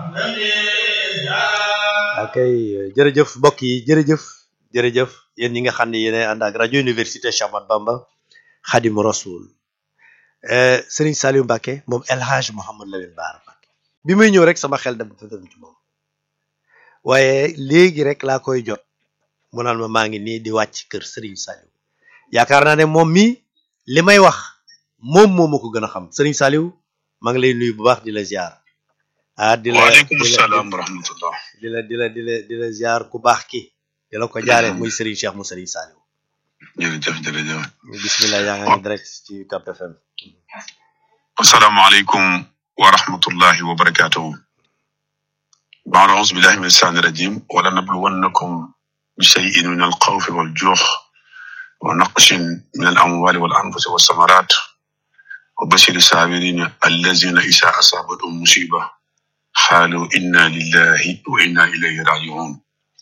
akay jërëjëf mbokk yi jërëjëf jërëjëf yéen ñi nga xam ne yéenay ànd ak rajo université Cheikh Ahmadou Bamba Khadim Rasoul Serigne Saliou Mbacké moom El Hadj Mouhamad Lamine Bara Mbacké bi muy ñëw rek sama xel dem fa dem ci moom waaye léegi rek laa koy jot mu naan ma maa ngi nii di wàcc kër Serigne Saliou yaakaar naa ne moom mi li may wax moom moo ma ko gën a xam Serigne Saliou maa ngi lay nuyu bu baax di la ziar ah di la waaleykum di la salaam wa rahmatullah di la di la di la di la ziar ku baax ki di la ko jaare muy Serigne Cheikh mu Serigne Saliou jërëjëf jërëjëf bismillah yaa ngi direct ci Cap FM asalaamaaleykum wa rahmatullahi wa barakatuhu baada auzu billahi min asaani rajim wala nabluwannakum bi cheyin min alxawfi waljuux wa naqshin min alamwali wal anfusi walsamarat wa bashiri saabirina allazina isa asabatum musiba xaalu inna lillahi wa inna ilayhi rajiun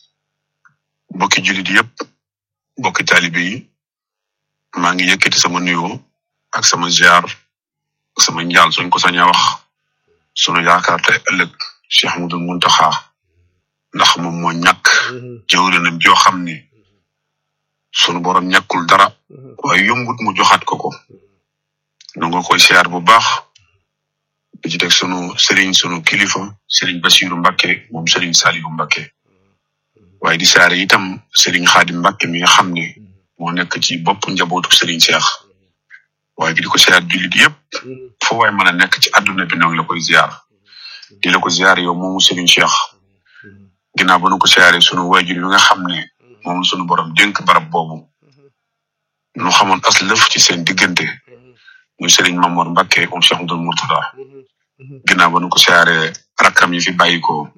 mbokki julit yépp mbokki taalibe yi maa ngi yëkkati sama nuyoo ak sama ziar ak sama njaal suñ ko saña wax sunu yaakaar te ëllëg Cheikh Ahmadul Muntaxa ndax moom moo ñàkk jëwrinam joo xam ne sunu borom ñàkkul dara waaye yombut mu joxaat ko ko nu nga koy siyaar bu baax di ci teg sunu sëriñ sunu kilifa sëriñ Basiru Mbakke moom sëriñ Salihu Mbakke waaye di siyaare itam sëriñ Xaadim Mbakke mi nga xam ne moo nekk ci bopp njabootu sëriñ Cheikh waaye di ko siyaar jullit yépp foo waay mën a nekk ci àdduna bi noonu la koy ziar di la ko ziar yow moomu Serigne Cheikh ginnaaw ba nu ko siyaaree sunu waajur yi nga xam ne moom sunu borom dénk barab boobu nu xamoon as lëf ci seen diggante muy Serigne Mamour Mbacké moom Cheikh Abdoul Mourtada ginnaaw ba nu ko siyaaree rakkam yi fi bàyyi ko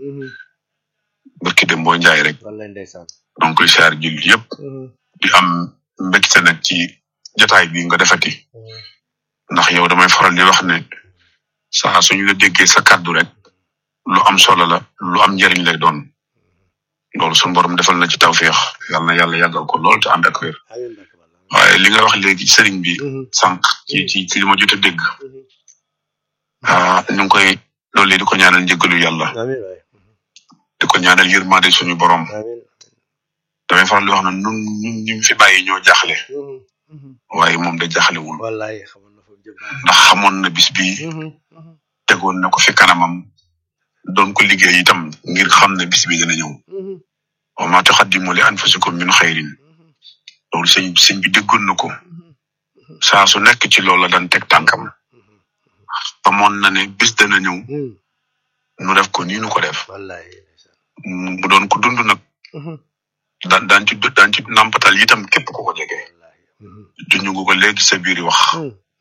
barki dem boo njaay rek wallaay ndeysaan donc koy siyaar jullit yépp di am mbégte nag ci jotaay bi nga defati ndax yow damay faral di wax ne saa suñu la déggee sa kàddu rek lu am solo la lu am njëriñ lay doon loolu suñu borom defal na ci tawféex yàlla na yàlla yàggal ko lool te ànd ak wér amiin Mbacké walla waaye li nga wax léegi sëriñ bi sànq ci ci ci li ma jot a dégg ah ñu ngi koy loolu di ko ñaanal njëggalu yàlla amiin waay di ko ñaanal yërmande suñu borom amiin damay faral di wax ne nun ñun ñu fi bàyyi ñoo jaaxle waaye moom da jaaxlewul wallaay xamoon na fa jëm ndax xamoon na bis bi tegoon na ko fi kanamam doon ko liggéey itam ngir xam ne bis bi dana ñëw wa ma tuqaddimu li anfusikum min xayrin loolu sëñ sëñ bi déggoon na ko saa su nekk ci loolu la daan teg tànkam xamoon na ne bis dana ñëw nu def ko nii nu ko def wallaay mu doon ko dund nag daan daan ci daan ci nampatal itam képp ku ko jege junj nga ko léegi sa biir wax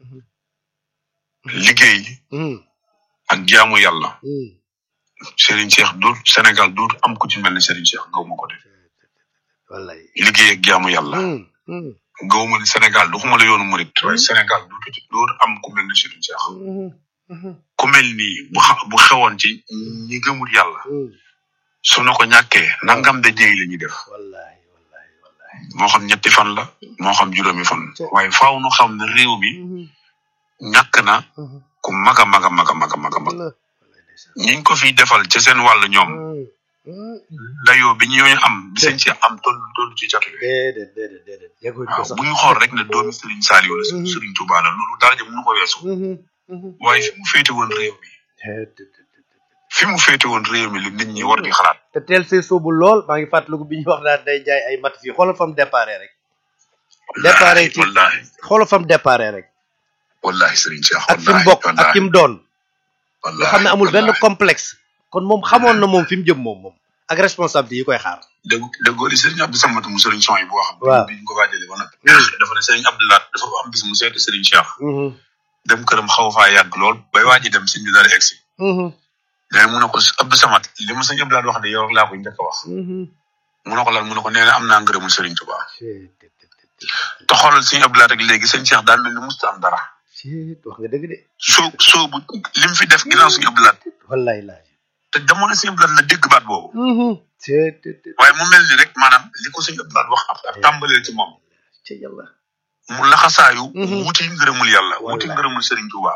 liggéey ak jaamu yàlla Serigne Cheikh du Sénégal du am ku ci mel ni Serigne Cheikh gaw ma ko def wallaay liggéey ak jaamu yàlla gaw ma ni Sénégal du xuma la yoonu murit waaye Sénégal du ci dootu am ku mel ni Serigne Cheikh ku mel nii bu xa bu xewoon ci ñi gëmul yàlla su na ko ñàkkee nangam da jéy la ñuy def wallaay wallaay wallaay moo xam ñetti fan la moo xam juróomi fan waaye faaw nu xam ne réew mi ñàkk na ku mag a mag a mag a mag a mag a mag ñiñ ko fiy defal ci seen wàll ñoom dayoo bi ñooñu am bi seen ci am toll toll ci catu déedéet déedéet déedéet yegguñ ko waaw sax bu ñu xool rek ne doomi Serigne Saliou la Serigne Touba la loolu daraja mënu ko weesu waaye fi mu féete woon réew mi fi mu féete woon réew mi li nit ñi war di xalaat te teel see soobu lool maa ngi fàttaliku bi ñu wax naan day jaay ay mat fii xoolal fam déparé rek déparé ci wallahi xoolal fam déparé rek wallahi Serigne Cheikh ak fi mu bokk ak ki mu doon nga wallahi xam ne amul benn wallahi. complexe kon moom xamoon na moom fi mu jëm moom moom ak responsabilité yi koy xaar dégg déggoo di Serigne Abdou Samad mu Serigne Son yi bu wax Waaw. bi ñu ko waajalee ba noppi dafa ne Serigne Abdoulaye dafa am bis mu seeti Serigne Cheikh dem këram xaw faa yàgg lool bay waaji dem sëñ bi dara egsi mais mu ne ko Abdou Samad li ma sëñ Abdoulaye wax de yow rek laa ko njëkk a wax mu ne ko lan mu ne ko nee na am naa ngërëmul Serigne Touba te xoolal sëñ Abdoulaye rek léegi sëñ Cheikh daal mel ni musta am dara wax nga dëgg de soo soo bu li mu fi def ginnaaw sëñ Abdoulaye wallaay laaj te jamono sëñ Abdoulaye la dégg baat boobu waaye mu mel ni rek maanaam li ko sëñ Abdoulaye wax ab ab tàmbalee ci moom ci yàlla mu laxasaayu Mhm. wuti ngërëmul yàlla wuti Wallaay. ngërëmul Serigne Touba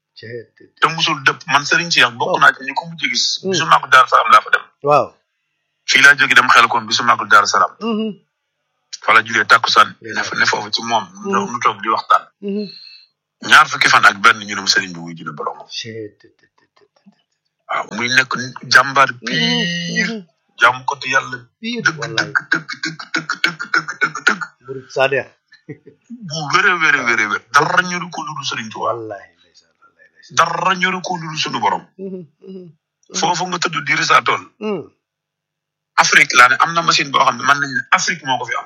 te musul dëpp man Serigne Cheikh bokk naa ci ñi ko mujj gis Mm. bisu màggu Daaru Salaam laa fa dem waaw fii laa jóge dem xel koon bisu màggu Daaru Salaam fa la julee takkusaan ne fa ne foofu ci moom nu nu toog di waxtaan ñaar fukki fan ak benn ñu ne ma Serigne bi wuy jina borom waaw muy nekk jàmbaar piir jàmm ko te yàlla piir dëgg wallaay dëgg dëgg dëgg dëgg dëgg dëgg dëgg dëgg murid sadex bu wéré wéré wéré wér dara ñoru ko lu dul Serigne Touba wallaay ndeysaan wallaay ndeysaan dara ñoru ko lu dul sunu borom foofu nga tëdd di risaa tool Afrique laa ne am na machine boo xam ne mën nañ ne Afrique moo ko fi am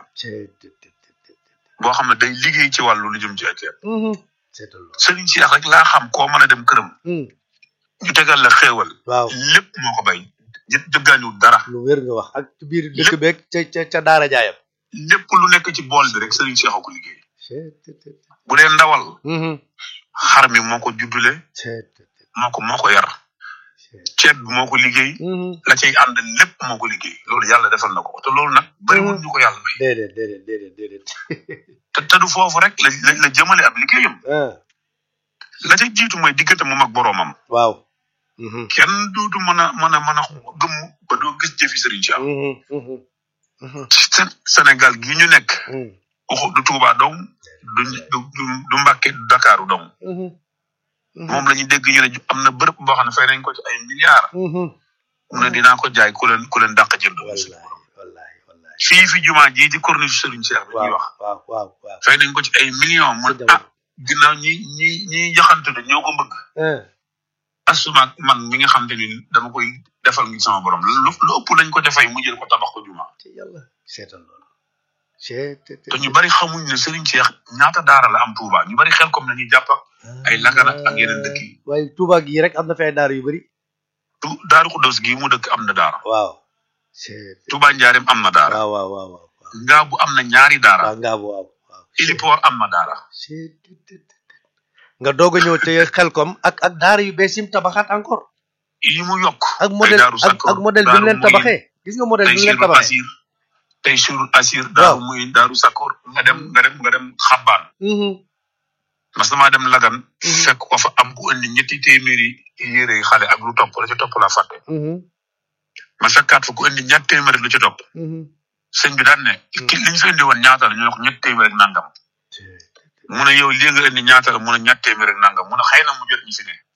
boo xam ne day liggéey ci wàllu lu jëm ci ay ceeb seetal loolu Serigne Cheikh rek laa xam koo mën a dem këram ñu tegal la xéewal waaw lépp moo ko bay jë- jëggaaniwul dara lu wér nga wax ak ci biir dëkk beeg ca ca ca daara jaayam lépp lu nekk ci bool bi rek Serigne Cheikh a ko liggéey bu dee ndawal xar mi moo ko juddule moo ko moo ko yar ceeb bi moo ko liggéey la cay ànd lépp moo ko liggéey loolu yàlla defal na ko te loolu nag bëriwul ñu ko yàlla may déedéet déedéet déedéet déedéet te te du foofu rek la la la jëmale ab liggéeyam ah la ca jiitu mooy diggante moom ak boroomam waaw kenn dootu mën a mën a mën a gëmm ba doo gis jëfi Serigne Cheikh ci Sén- Sénégal gii ñu nekk waxu du Touba dong du du du du Mbàkke du Dakaaru dong moom la ñu dégg ñu ne am na bërëb boo xam ne fay nañ ko ci ay milliards mu ne dinaa ko jaay ku leen ku leen dàq jënd wallahi wallahi wallahi fii fi jumaa jii di corniche Serigne Cheikh bi ñuy waaw wax waaw waaw waaw fay nañ ko ci ay millions mu Sa ne ah ginnaaw ñi ñi ñi jaxante de ñoo ko bëgg asuma man mi nga xam te ni dama koy defal ngi sama borom lu lu ëpp lañ ko defay mu jël ko tabax ko jumaa ci yàlla seetal loolu seet te ñu bari xamuñ ne Serigne Cheikh ñaata daara la am Touba ñu bari xel comme nañuy jàpp ak ay Lagana ak yeneen dëkk yi. waaye Touba gii rek am na fay daara yu bëri tu Daaru Xuddoos gii mu dëkk am na daara waaw seet Touba Njaareem am na daara waaw waaw waaw waaw waaw Ngaabu am na ñaari daara waaw ngaabu waaw waaw Ilipoor am na daara seet nga doog a ñëw te xelkom ak ak daara yu bees yim tabaxaat encore yi mu yokk ak modèle Daaru ak Sakkoor, ak modèle bi mu leen Daaru Muyin, tabaxee gis nga modèle bi mu leen Taysiru tabaxee Asir Taysiru Asir Daaru Muyin Daaru Sakkoor nga dem nga dem nga dem Xabbaan mas damaa dem Lagan fekk ko fa am ku indi ñetti téeméeri yére xale ak lu topp la ci topp la fàtte ma fekkaat fa ku indi ñett téeméeri lu ci topp sëñ bi daan ne ki li ñu fi indi woon ñaata la ñu wax ñett téeméer ak nangam mu ne yow lii nga indi ñaata la mu ne ñett téeméer ak nangam mu ne xëy na mu jot ñi fi ne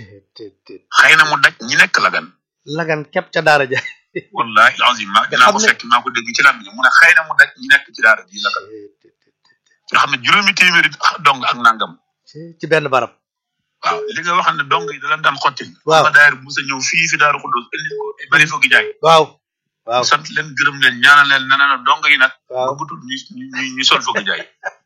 xëy na mu daj ñi nekk Lagan lagan képp ca daara ja wallahi azim maa Nga dinaa ko xam ne- fekk maa ko dégg ci lam mu ne xëy na mu daj ñi nekk ci daara ji Lagan nga xam ne juróomi téeméeri dong ak nangam ci benn barab waaw li nga wax ne dong yi da leen daan xottil Waaw. ma daayir Musa ñëw fii fi Daaru Xuddoos indi ko bari foogi jaay waaw waaw sant leen gërëm leen ñaanal leen nee na dong yi nag waaw bëggutul ñu ñu ñu sol foogi jaay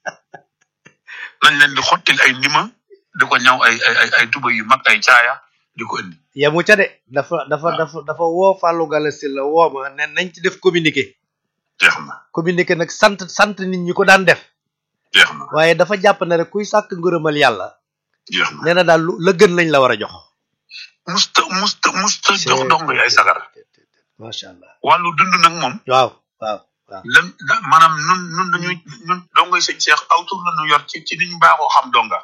nañ leen di xottil ay ndima di ko ñaw ay ay ay ay tuba yu mag ay caaya di ko indi yemu ca de dafa dafa dafa dafa woo Fallou Galass la woo ma ne nañ ci def communiqué jeex na communiqué nag sant sant nit ñi ko daan def jeex na waaye dafa jàpp ne rek kuy sàkk ngërëmal yàlla jeex na nee na daal lu la gën lañ la war a jox musta musta musta jox dong yi ay sagar macha allah wàllu dund nag moom waaw waaw waaw lan da- maanaam nun nun dañuy nun dongoy sëñ Cheikh aw tur la ñu yor ci ci ni ñu baaxoo xam donga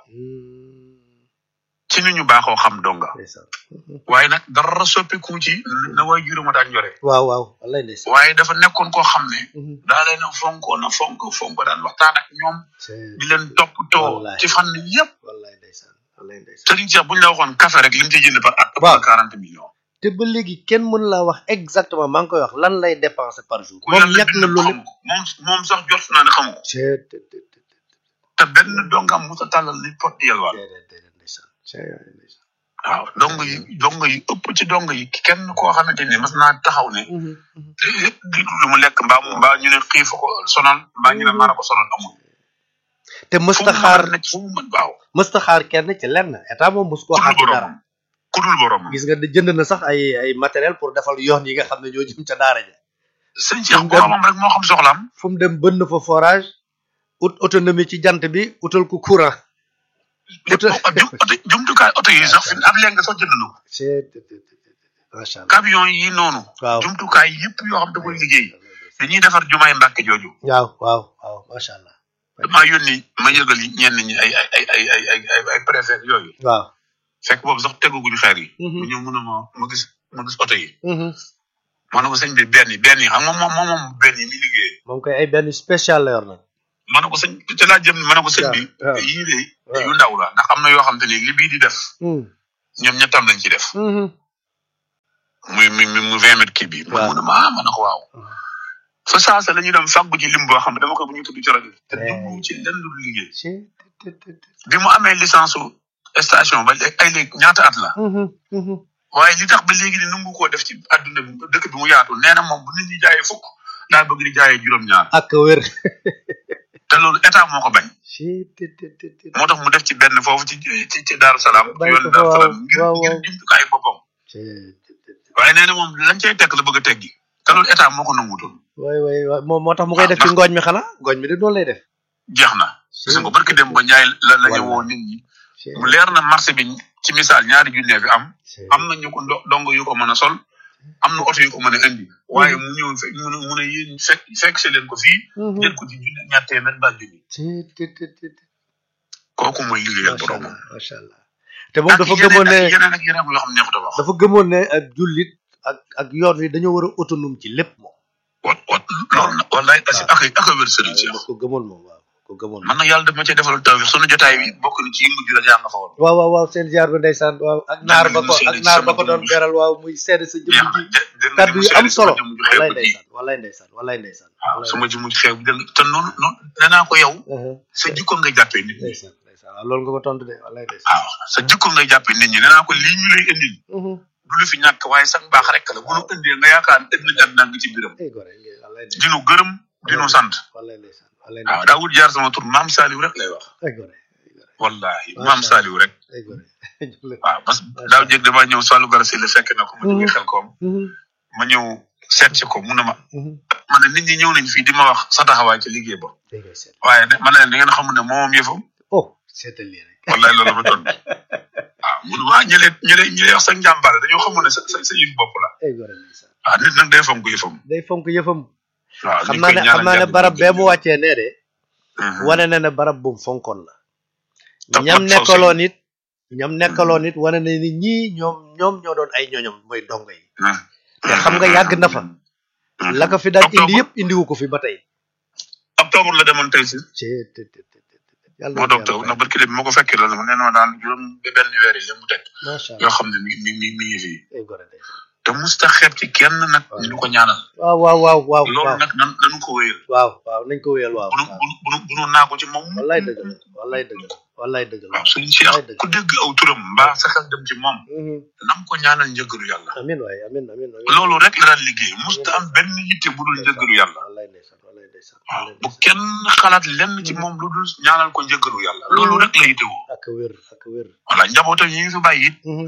ci ni ñu baaxoo xam donga ndeysaan waaye nag dara soppiku ci na waay juróoma daan yore waaw waaw wallay ndeysaan waaye dafa nekkoon koo xam ne daa leen a fonkoon a fonk fonk daan waxtaan ak ñoom di leen toppatoo Wallahi. ci fànn yépp wallay ndeysaan wallay ndeysaan Serigne Cheikh bu ñu la waxoon café rek li mu ciy jënd par at ëpp Waaw. na quarante millions te ba léegi kenn mën laa wax exactement maa ngi koy wax lan lay dépenser par jour ku moom yàlla ñàkk na bind loolu xamu ko moom moom sax jot naa ne xamu ko te benn dongam mu sa tàllal ni pot di yelwaan déedéet déedéet ndeysaan ndeysaan waaw dong yi dong yi ëpp ci dong yi kenn koo xamante ne mas naa taxaw ne lépp di lu mu lekk mbaa mu mbaa ñu ne xiif ko sonal mbaa ñu ne mara ko sonal amul te fu mësta mu xaar mën a nekk fu mu mën waaw mësta xaar kenn ci lenn état moom mës koo ku xaar dul ci dara boromam ku dul boromam gis nga de jënd na sax ay ay matériel pour defal yoon yi nga xam ne ñoo jëm ca daara ja sëñ Cheikh boromam rek moo xam soxlaam fu mu dem bënn fa forage ut autonomie ci jant bi utal ko courant lépp jum oto jumtukaay oto yi sax fi ab léegi nga sax jënd na ko macha allah camion yi noonu waaw jumtukaay yëpp yoo xam da koy liggéey dañuy defar jumaay mbàkke jooju waaw waaw waaw macha allah damaa yónni ma yëgal yi ñenn ñi ay ay ay ay ay ay ay ay préfet yooyu waaw fekk boobu sax teguguñu xeer yi mu ñëw mun a ma ma gis ma gis oto yi ma ne ko sëñ bi benn yi benn yi xam nga moom moom moom benn yi mi liggéey moom koy ay benn spécial la yor nag ma ne ko sëñ te laa jëm ma ne ko sëñ bi waaw. yii de waaw. yu ndaw la ndax am na yoo xam te ni li bii di def ñoom ñettam lañ ci def muy muy muy mu vingt mètres kii bi man waaw. mu ne ma ah ma ne ko waaw fa saasa la ñuy dem fàggu ci lim boo xam ne dama ko bu ñu tudd ci rajo bi te Eh. jublu ci lenn lu liggéey ci bi mu amee licence su station ba léegi ay léegi ñaata at la waaye li tax ba léegi ni nangu koo def ci adduna bi dëkk bi mu yaatu nee na moom bu nit ñi jaayee fukk daa bëgg di jaayee juróom-ñaar ak wér te loolu état moo ko bañ ci moo tax mu def ci benn foofu ci ci ci Daaru Salaam Bàyyi yoonu ko fa, Daaru Salaam waaw, ngir waaw, ngir waaw. jumtukaay boppam waaye nee na moom lañ cay tekk la bëgg a teggi te loolu état moo ko nangutoon waay waay waay moom moo tax mu koy def ci ndax- ngooñ mi xanaa ngooñ mi de noonu lay def jeex na gis nga barki dem ba Njaay la la ñu Wallaay. woo nit ñi mu leer na marché bi ci misaal ñaari junne fi am am na ñu ko ndo- dong yu ko mën a sol am na oto yu ko mën a indi waaye mu ñëw fekk mu ne mu ne yéen fekk fekk si leen ko fii jël ko ci junne ñaar téeméer ba junni kooku mooy liggéeyal macha boromam allah macha allah te moom dafa ak gëmoon ne yeneen ak yeneen ak yeneen yoo xam ne neexut a wax dafa gëmoon ne ak jullit ak ak yoon wi dañoo war a autonome ci lépp moom wat wat loolu nag wallaay asi ak ak a wér sëriñ si daf ko gëmoon moom waaw ko gëmoon man nag yàlla daf ma cee defal taw sunu jotaay bi bokk na ci yëngu ji la yaa nga fa woon waaw waaw waaw seen ziar ba ndeysaan waaw ak naar ba ko Seen- ak naar ba ko seen- doon beral waaw muy seede sa jëmm jeex na ji de- dégg nga kaddu ni yu mu am seede solo sama jëmm ju xeebu walay ji. ndeysaan walay ndeysaan walay ndeysaan waaw walay sama jëmm ju xeebu bi dégg te noonu noonu nee naa ko yow ndeysaan. sa jikko ngay jàppee nit ñi ndeysaan ndeysaan waaw loolu nga ko tontu de walay ndeysaan waaw sa jikko ngay jàppee nit ñi nee naa ko lii ñu lay indil du lu fi ñàkk waaye sax baax rek la bu nu indee nga yaakaar ne ëpp na àddina nga ci biiram ay gore ngay walay ndeysaan dinu gërëm dinu sant walay ndeysaan walay waaw ndeysaan daa wut jaar sama tur maam Saliou rek lay wax ay gore ay gore wallahi Macha maam Allah. Saliou rek ay gore waaw parce que daaw jéeg damaa ñëw Sallou Gala si la fekk na ko ma jógee xel koom ma ñëw seet si ko mu ne ma ma ne nit ñi ñëw nañ fii di ma wax sa taxawaay ci liggéey ba dégg nga seet waaye ne ma ne leen da ngeen xamul ne moomam yëfam oh seetal lii rek wallahi loolu ma tontu waaw mun waa ñi leen ñi leen ñi leen wax sa njàmbaare dañoo xamul ne sa sa sa yëf bopp la ay gore ndeysaan waaw nit nag day fonk yëfam day fonk yëfam waaw xam ñu naa koy ne ñaanal xam naa ne jàmm barab ci bee mu wàccee nee de Mhm. wane na ne barab bu mu fonkoon la Daf ñam mat faw si. nekkaloon it ñam nekkaloon it wane na ni ñii ñoom ñoom ñoo doon ay ñoñom mooy dongo yi Mhm. te xam nga yàgg na fa Mhm. la ko fi daan indi Octobre- yëpp indiwu ko fi ba tey octobre la demoon tey si ci te te te te te yàlla moo na ko docteur yàlla ndax barki dem moo ko fekkee loolu nee na ma daan juróom ba benn weer yi la mu teg fay. macha yoo allah xam ne mi mi mi mi ngi fii ay gore de te musta xeeb ci kenn nag Waaw. ñu di ko ñaanal waaw waaw waaw waaw loolu waaw nag nan nanu ko wéyal waaw waaw nañ ko wéyal waaw bunu waaw bunu bunu bunu naa ko ci moom wallaay dëgg la wallaay dëgg la wallaay dëgg la waaw suñ Cheikh wallaay dëgg ku dégg aw turam mbaa sa xel dem ci moom Mhm. nam ko ñaanal njëggalu yàlla amin waay amin amin amin loolu rek la daan liggéey musta am benn yitte bu dul njëggalu yàlla wallaay ndeysaan wallaay ndeysaan waaw wallaay bu ndeysaan kenn xalaat lenn ci moom lu dul ñaanal ko njëggalu yàlla loolu rek la yittewoo ak wér ak wér voilà njabootam yi ngi fi bàyyi it Mhm.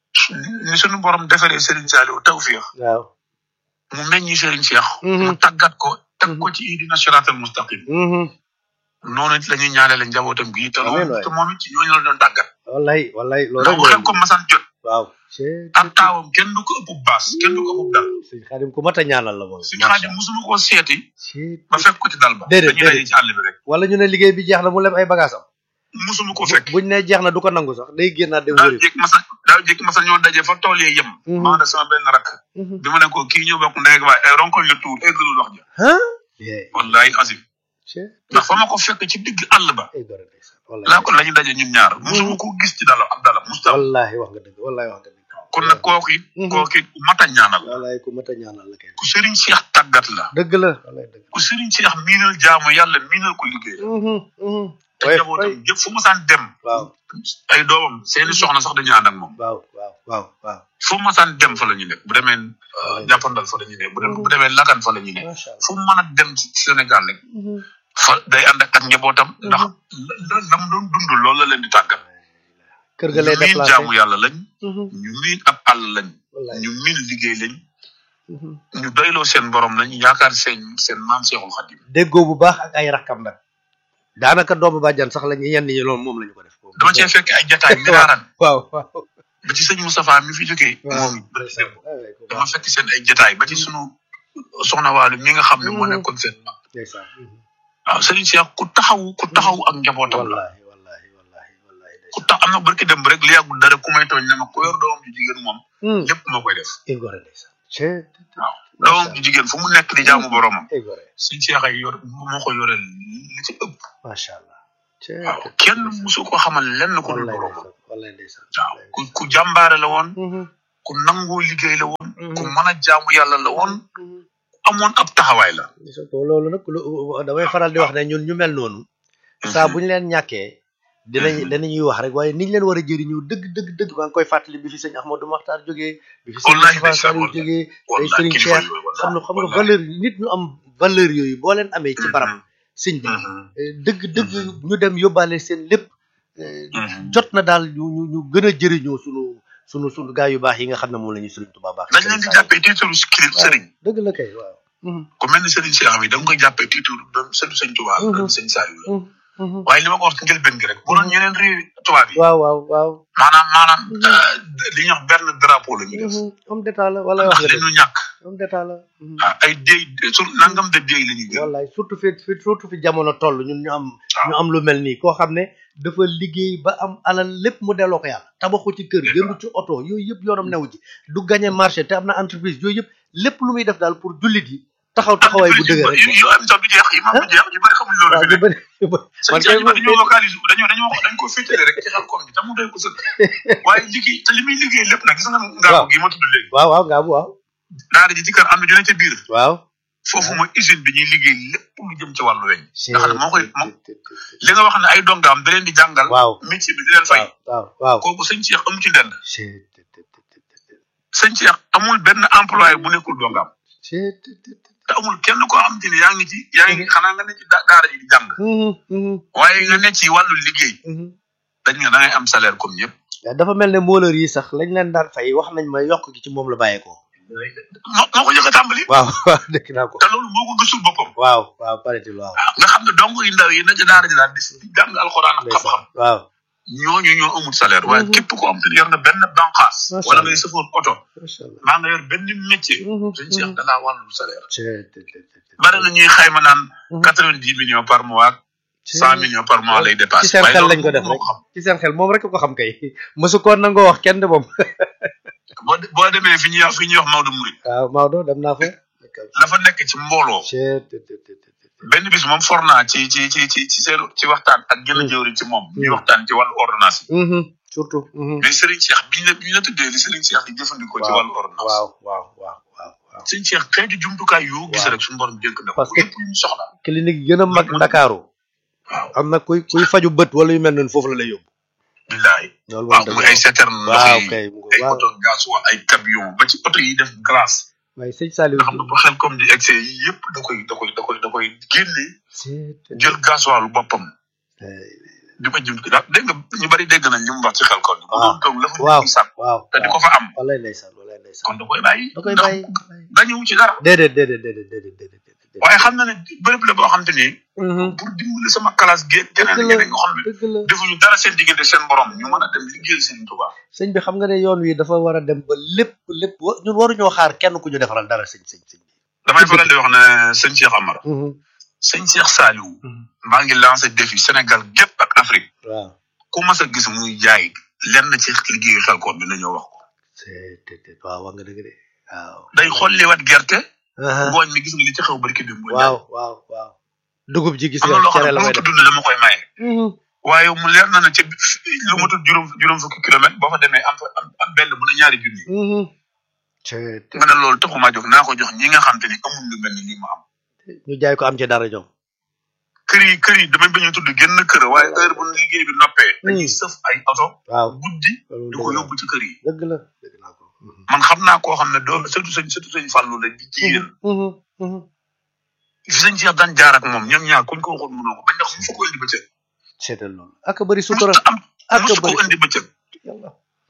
ni suñu borom defaree Serigne Saliou tawfiix waaw mu meññi Serigne Cheikh Mhm. mu tàggat ko teg ko ci ihdina siraatal mustaqim Mhm. noonu it la ñuy ñaanale njabootam gi te Amiin loolu waay. te moom it ci ñooñu la doon tàggat wallaay wallaay loolu ndax rek bu xel ko masaan jot waaw c'est ak taawam kenn du ko ëpp baas kenn du ko ëpp dal sëñ Xaadim ku mat a ñaanal la moom suñu xaadim musuma koo seeti c'est ba fekk ko ci dal ba Déedéet, dañuy daje déedéet. ci àll bi rek wala ñu ne liggéey bi jeex na mu lem ay bagaasam musuma ko fekk buñ ne jeex na du ko nangu sax day génnaat dem daaw wëri jékki masa daaw jékki masa ñoo daje fa tool yee yem Mhm. maa sama benn rakk Mhm. bi ma ne ko kii ñëw bokk ndey ak baay ay ronkoñ la tuur eggalul wax ja ah yee wallahi azim c'est ndax fa ma ko fekk ci digg àll ba ay gore ndeysaan wallaay laa ko la ñu daje ñun ñaar musuma ko gis ci dala ab dala musta wallahi wax nga dëgg wallahi wax nga dëgg kon nag kooku it Mhm. kooku it ku mat a ñaanal la wallahi ku mat a ñaanal la kay ku sëriñ Cheikh tàggat la dëgg la wallahi dëgg ku sëriñ Cheikh miinal jaamu yàlla miinal ko liggéey Mhm, mhm. te way njabootam way yëpp fu mu saan dem waaw ay doomam seeni soxna sax dañu ànd ak moom waaw waaw waaw waaw fu mu saan dem fa la ñu nekk bu demee euh, jàppandal fa la ñu nekk bu demee bu demee lakan fa la ñu nekk macha allah fu mu mën a dem ci Sénégal rek Mhm. fa day ànd ak ak njabootam ndax la la mu doon dund loolu la leen di tàggat kër ga lay ñu miin déplacé jaamu yàlla lañ Mhm. ñu miin ab àll lañ wallahi ñu miin liggéey lañ Mhm. ñu doyloo seen borom lañ yaakaar seen seen maam Seexul Xadim déggoo bu baax ak ay rakkam nag daanaka doomu bàjjan sax lañu yenn ñi loolu moom lañu ko def dama cee fekk ay jataay miraaran waaw waaw ba ci sëñ Moustapha mi fi jógee waaw moom it barki ndeysaan. démb Ay, waay, ku dama baax. fekk seen ay jataay ba ci sunu soxna Waalu mi nga xam ne moo Mhm. nekkoon seen mag ndeysaan. Mhm. waaw Serigne Cheikh ku taxaw ku taxaw ak njabootam la wallahi wallahi wallahi wallahi ku ku tax am na barki dem rek li yàggul dara ku may tooñ ne ma ku yor doomam ju jigéen moom lépp moo koy def igoré ndeysaan cee waaw doomam ju jigéen fu mu nekk di jaamu boromam igoré suñ seex ay yor moo ko yoreel li ci ëpp macha allah cee waaw kenn musu ko xamal lenn ko dul wallaay boromam ndeysaan wallaay ndeysaan waaw ku ku jàmbaare la woon Mhm, ku nangoo liggéey la woon mhm, ku mën a jaamu yàlla la woon mhm. amoon ab taxawaay la gis nga ko loolu nag lu damay faral di wax ne ñun ñu mel noonu saa bu ñu leen ñàkkee dinañ dinañuy wax rek waaye niñ leen war a jëriñu dëgg dëgg dëgg maa ngi koy fàttali bi fi sëñ Ahmadou Makhtar jógee bi fi sëñ Wallahi Moustapha ndeysaan, Saliou wallahi. jógee day wallahi sëriñ kilifa Cheikh yooyu xam nga xam nga wallahi. valeur nit ñu am valeur yooyu boo leen amee ci barab sëñ bi Mhm, eh, dëgg dëgg ñu dem yóbbaale seen lépp eh, mhm. jot na daal ñu ñu ñu gën a jëriñoo sunu sunu sunu gaa yu baax yi nga xam ne moom la ñuy sëriñ Tuubaa baax dañ leen di jàppee titre kilif sëriñ dëgg la kay waaw Mhm, ku mel ni sëriñ Cheikh bi da nga koy jàppee titre doon sëñ sëñ Tuubaa Mhm. doon sëñ Saliou la mhm, mhm. waaye li ma ko wax ci njëlbeen gi rek bu doon ñeneen réew tubaab yi waaw waaw waaw maanaam maanaam Mhm. euh, li ñuy wax benn drapeau la ñuy def Mhm, homme d'état la wala wax ndax nga li dëgg ñu ñàkk homme d'état la mhm. ah, ay déy sur nangam de déy la ñuy gën wallaay surtout fi fi surtout fi jamono toll ñun ñu am ñu am lu mel nii koo xam ne dafa liggéey ba am alal lépp mu delloo ko yàlla tabaxu ci kër jëndu ci oto yooyu yëpp yoonam newu ci du gagné marché te am na entreprise yooyu yëpp lépp lu muy def daal pour jullit yi taxaw taxawaay bu dëgër rek yu yu am sax du jeex yi maam du jeex ñu bëri xamuñ loolu waaw fi ñu ne bëri ñu bëri sëñ man Cheikh kay ñu bëri dañoo localisé dañoo dañoo dañ ko féetale rek ci xel koom bi te mu doy ko sëkk waaye liggéey te li muy liggéey lépp nag gis nga ngaabu gi ma tudd léegi waaw waaw ngaa bu waaw daara ji ci kër am na dina ca biir waaw foofu mooy usine bi ñuy liggéey lépp lu jëm ci wàllu weñ nga xam ne moo koy moo li nga wax ne ay dongaam da leen di jàngal waaw métier bi di leen fay waaw waaw kooku sëñ Cheikh amu ci dend waaw sëñ Cheikh amul benn employé bu nekkul dongaam te amul kenn koo xam te ne yaa ngi ci yaa ngi xanaa nga ne ci da- daara ji di jàng waaye nga ne ci wàllu liggéey dañ nga da ngay am salaire comme ñëpp dafa mel ne mbooleur yi sax lañ leen daan fay wax nañ ma yokk gi ci moom la bàyyeekoo moo moo ko njëkk a tàmbali waaw waaw dëkk naa ko te loolu moo ko gëstul boppam waaw waaw paraît-il waaw nga xam ne dong yu ndaw yi na ci daara ji daal di di jàng alxuraan ak ndeysaan xam-xam waaw ñooñu ñoo amul salaire waaye Mhm. képp koo am te yor na benn banqaas Macha wala Allah. ngay sëfoon oto macha allah maa nga yor benn métier Mhm, sëñ Cheikh mhm. da laa wàllu salaire Cee, te, te, te, te. bari na ñuy xayma naan Mhm. quatre vingt dix millions par mois ak Cee. cent millions par mois lay ci dépassé seen xel lañ ko def moo rek ko xam ci seen xel moom rek ko xam kay mosu ko nangoo wax kenn de moom boo de- boo demee fi ñuy wax fi ñuy wax Maodo Mouride waaw Maodo dem naa fa dafa nekk ci mbooloo Cee, te, te, te, te, te. benn bis moom for naa ci ci ci ci ci seen ci waxtaan ak gën a jëwri ci moom ñuy Mhm. waxtaan ci wàllu ordonnance yi Mhm, surtout mhm. mais Serigne Cheikh biñ la biñ la tuddee li Serigne Cheikh di jëfandikoo ci Waaw, wàllu ordonnance waaw waaw waaw waaw waaw Serigne Cheikh xeetu jumtukaay yoo gis Waaw. rek suñu borom dénk na ko Parce que- lépp lu ñu soxla clinique yi gën a mag Ndakaaru waaw am na kuy kuy faju bët wala yu mel noonu foofu la lay yóbbu billaay loolu waaw moom muy dëgg ay citerne ndox waaw yi kay mu ngo ay waaw oto gasoil ay camion ba ci oto yi def glace waaye sëñ Saliou nga xam ne bu xel comme di excès yi yëpp da koy da koy da koy da koy génne Cee, te, jël gasoil boppam te. di ko jëm daal dégg nga ñu bari dégg nañ li mu wax ci xel kon bu Waaw. doon toog la fa waaw nit ñi sàkk waaw te di waaw ko fa am wallaay ndeysaan wallaay ndeysaan kon da koy bàyyi da koy ndax bàyyi dañu ci dara déedéet déedéet déedéet déedéet déedéet déedéet waaye xam na ne bërëb la boo xam te ni Mhm. pour dimbali sama classe gi keneen dëgg ñeneen la nga xam ne dëgg la defuñu dara seen diggante seen borom ñu mën a dem liggéeyal seen Tuubaa sëñ bi xam nga ne yoon wi dafa war a dem ba lépp lépp wa- ñun waruñoo xaar kenn ku ñu defaral dara sëñ sëñ sëñ bi damay faral di wax ne sëñ Cheikh Amar Mhm. sëñ Cheikh Saliou Mhm. maa ngi lancé défi Sénégal gépp ak Afrique waaw ku mas a gis muy jaay lenn ci liggéeyu Xelcom bi nañoo wax ko c'est te te waaw wax nga dëgg de waaw day xolliwaat gerte Aha. ngooñ mi gis nga li ci xew barki bi mu waaw waaw waaw dugub ji gis am na nga loo xam cere ne la bu may ma def tudd ne dama koy maye Mhm. waaye mu leer na ne ca lu ma tudd juróom juróom fukki kilomètre boo fa demee am fa am am benn bu ne ñaari junni Mhm. c'est te nga ne loolu taxumaa jóg naa ko jox ñi nga xam te ni amul lu mel ni lii ma am ñu jaay ko am ci dara ñoom kër yi kër yi damay bañ a tudd génn kër waaye heure bu liggéey bi noppee dañuy sëf ay oto waaw guddi loolu di ko dëgg la yóbbu ci kër yi dëgg la dëgg naa ko Mhm. man xam naa koo xam ne doom surtout sëñ surtout sëñ Fallou la di jigéen Mhm. Mhm. fi sëñ Cheikh daan jaar ak moom ñoom ñaar kuñ ko waxoon mënoo ko bañ ndax mu fa ko indi bëccëg seetal loolu ak bëri sutura musta am ak musu ko bëri indi bëccëg yàlla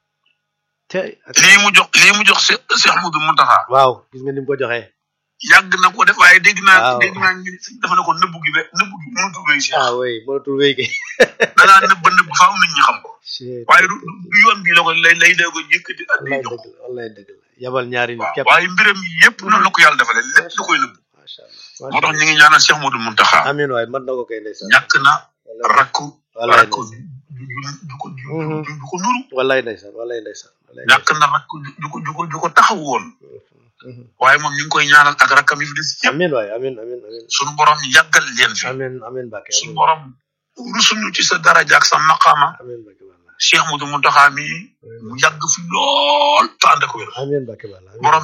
te ak- lii mu jox lii mu jox Cheikh Cheikh Ahmadou Mountakha waaw gis nga ni mu ko joxee yàgg na ko def waaye dégg naa Waaw. dégg naa ñu dafa ne ko nëbbu gi be nëbbu gi mënatul wéy Cheikh ah oui mënatul wéy gi danaa nëbb nëbb faaw nit ñi xam ko Shit. waaye du du yoon bi la ko lay lay dee ko yëkkati ak di wallaay jox dëgg la wallaay dëgg la yabal ñaari nit waaw képp waaye mbiram yëpp noonu la ko yàlla defalee lépp da koy nëbb macha allah moo macha tax ñu ngi ñaanal Cheikh Modou Mountakha allah amiin waay mën na ko kay ndeysaan ñàkk na wallaay rakku wallaay rakku ndeysaan ju ju ko ju Mhm. du du ko nuru wallaay ndeysaan wallaay ndeysaan wallaay ñàkk na rakk ju ko ju ko ju ko taxaw woon Mhm. waaye moom ñu ngi koy ñaanal ak rakkam yi fi des yëpp amin waay amin amin amin sunu borom yàggal leen fi amin amin Mbacke sunu amin borom rusuñu ci sa daraja ak sa maqaama amin Mbacke Balla Cheikh Moudou Mountakha mi mu yàgg fi lool te ànd ak wér amin Mbacke Balla amin borom